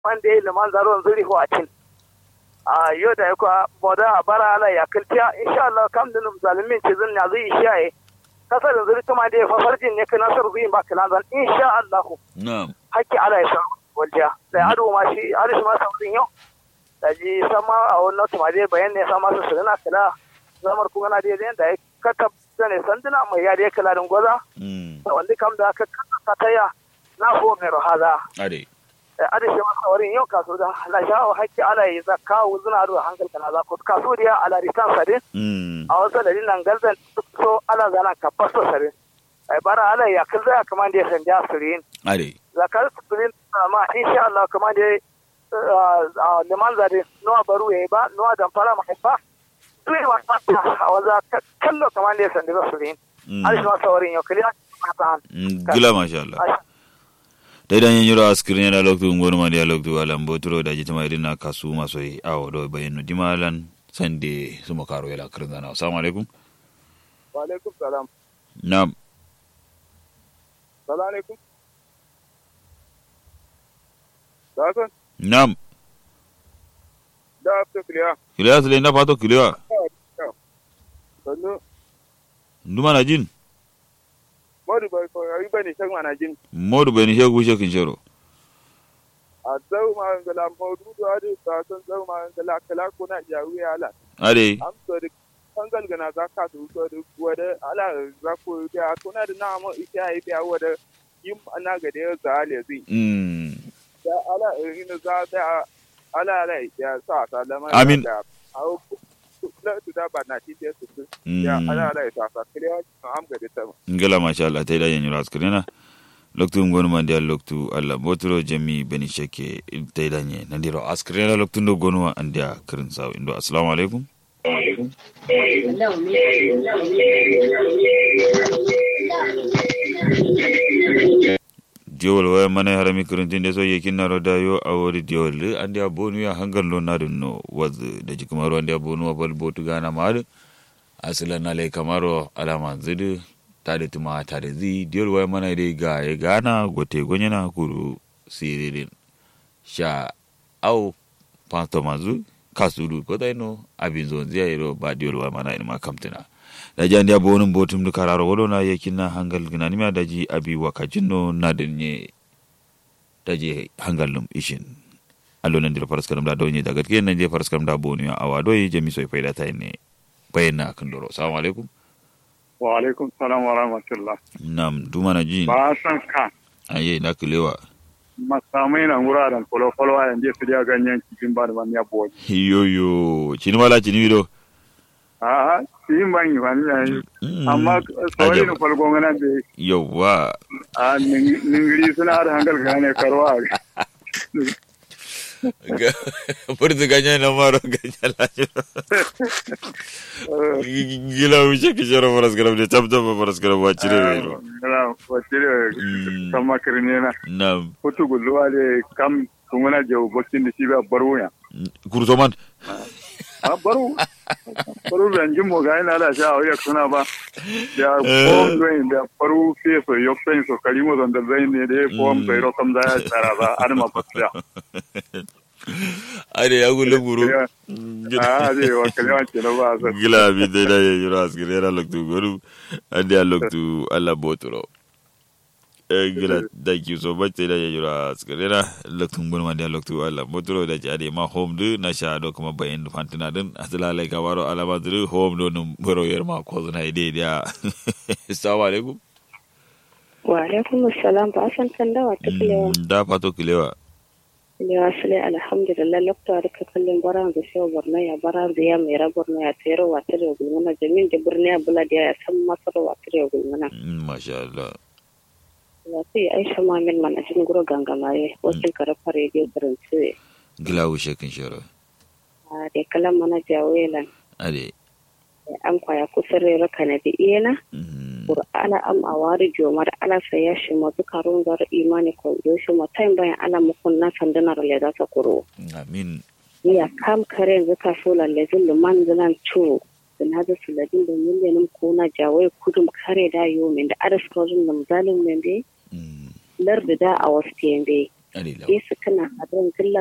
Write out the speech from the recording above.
wanda ya liman zaron zuri ko a cin a yau da ya kuwa boda a bara ala ya kiltiya insha Allah kam din zalimin ce zan ya zai shiyaye kasar zuri tuma da ya fafarjin ne kana sar zuyin ba kana zan insha Allah na'am hakki ala ya sa walja da ado ma shi ado shi ma saurin yau da ji sama a wannan tuma da bayan ne sama su sirina kala zamar kuma na da da ya katab zane sanduna mai ya da ya kala din gwaza mm wanda kam da aka kasa taya na ho mai rohaza ade ada shi masa wurin yau kaso da la shawo hakki ala yi zakka wuzuna da hankal kana za ko kaso dia ala ritan sare mm a wasu da dinan galzan so ala zana ka pasto sare ai bara ala ya kalza ya kaman da san ja surin ade zakar surin ma insha Allah kaman da liman zare no baru yayi ba no dan fara mai ba to yi wata a waza kallo kaman da san da surin mm ala shi masa wurin yau kaliya ta Mm, gila masha Allah da idan yin yiro askirin yana loktu ngonu ma dia loktu alam botro da jitama irina kasu maso yi awo do bayanu dimalan sande sumo karo yala kirin zana assalamu alaikum wa alaikum salam na'am salamu alaikum Dasan, na'am da after clear. kiliya sile na fato kiliya Sannu, nduma na jin Madu bai koyari ba ne shan mana jin. modu bayani shegu shekin shero A zau ma ngala modu da ade ta san zau ma ngala kala ko na ya wi ala. ade Am so da kangal gana za ka su so da wada ala za ko da ko na da na mo ita ai da wada yim ana ga da za ale zai. mm Da ala ina za da ala ala ya sa ta da ma. Amin. Au la tu da ba na ti te su. Ya ala mm ala ya sa ta clear am ga da ta. ngala masha Allah ta idan yin yiro askirin na loktu ngonu ma dia loktu Allah botro jami bani sheke ta idan yin na diro askirin na loktu ndo gonu wa andia kirin sawo indo assalamu alaikum diwol waya mana harami kirintinde so yekin naro da yo awori diwol andi a bonu ya hangal lo na dun no waz da jikumaro andi a bonu wa bal botu gana maad asila na le kamaro alama zidu tade tuma tade zi diwol waya mana de ga ye gana gote gonyana kuru siririn sha au panto mazu kasuru ko dai no abin zon zia iro ba diwol waya mana ina kamtina da ji andi a bonum botum du kararo wodo na yekin na hangal ginani ma daji abi wakajinno na denye daji hangal num ishin allo nan dira faras karam da donye daga ke nan je faras karam da bonu ya awa doyi jami soy fayda tay ne bayna kan doro assalamu alaikum wa alaikum salam wa rahmatullah nam duma na jin ba san ka aye na kilewa masamai na wuraren kwalo-kwalo a yanzu su da ganyen cikin ba da ban ya boye yoyo chini wala chini wido a cikin ban yi wani yayi Mm, amma sauri ajab. na falgon gana da yawwa a ningiri suna da hankal gane karwa furtu ganya na maro ganya la gila wuce ki shoro faras karam de tab tab faras karam wa chire wero gana wacce Mm. kan makirne na nam hutu gulluwa da kam tunguna jau bakin da shi ba baro ya kurto man a baro baro ranjin mo ga ina da sha a wuya suna ba da Eh. fom doin da baro fe so yok sen so kalimo don da zain ne da fom Mm. bai ro kam da ya tsara ba an ma fasiya ade ya gulle guru a zai wa kalima ce na ba sa gila bi de da ye yoro askire ra loktu goru ade ya loktu alla botoro eh gila thank you so much da ye yoro askire ra loktu ngun ma da loktu alla botoro da jade ma home du na sha do kuma bayin fantina din asala lai ka waro ala badru home do num boro yer ma ko na ide dia assalamu alaikum Wa alaikum assalam ba san kan dawa ta kilewa. Mm, da fato kilewa Kilewa sule alhamdulillah lokta da ka kallon baran da shewa borno ya baran da ya mai rabar na ya tsere wa tare da gulmana jamin da birni ya bula da ya san masar wa tare da gulmana. Mm, masha Allah Ya sai Aisha Mamin mana jin guro gangamaye wasu karafa rediyo karanci. gila wushe kin shoro A da kalan mana jawelan. ade An kwaya kusa rera kana da iyana. mm, Qur'ana am awari jomar ala saya shi mazu karun zar imani ko yoshi matain bayan ala mukun na sandanar le za ta kuro. amin ya kam kare yanzu ka so lallazin luman zilan cu da na da suladin da miliyanin kuna jawai kudum kare da yo min da adas kozun nam zalim men be mm, lar da da a wasu tembe adi law yesu kana adon killa